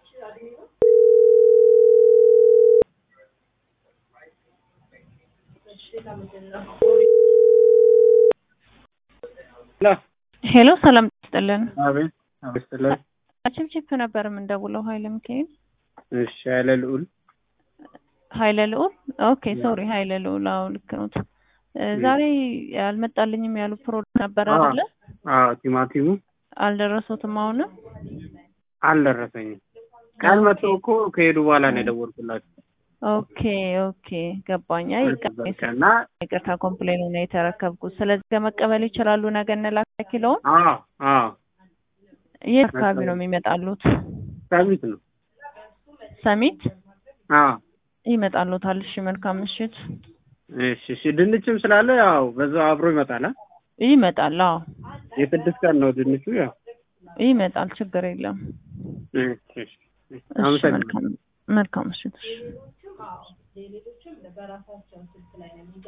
ሄሎ ሰላም ይስጥልን። አቤት አቤት ስለን ችፕችፕ ነበር የምንደውለው። ኃይለ ሚካኤል እሺ ኃይለ ልዑል ኃይለ ልዑል። ኦኬ ሶሪ ኃይለ ልዑል። አዎ ልክ ነዎት። እ ዛሬ አልመጣልኝም ያሉ ፕሮዳክት ነበር አዎ። አይደለ? አዎ ቲማቲሙ አልደረሱትም አሁንም? አልደረሰኝም። ቃል መጥቶ እኮ ከሄዱ በኋላ ነው የደወልኩላቸው። ኦኬ ኦኬ ገባኝ። አይ እና ይቅርታ ኮምፕሌኑ ነው የተረከብኩት። ስለዚህ ከመቀበል ይችላሉ። ነገ እንላክ ኪሎውን። አዎ አዎ የት አካባቢ ነው የሚመጣሉት? ሰሚት ነው። ሰሚት አዎ ይመጣሉታል። እሺ መልካም ምሽት። እሺ እሺ ድንችም ስላለ ያው በዛው አብሮ ይመጣል። አ? ይመጣል። አዎ የስድስት ቀን ነው ድንቹ። ያው ይመጣል። ችግር የለም። እሺ እሺ እሺ አመሰግናለሁ። መልካም መልካም ምሽት። እሺ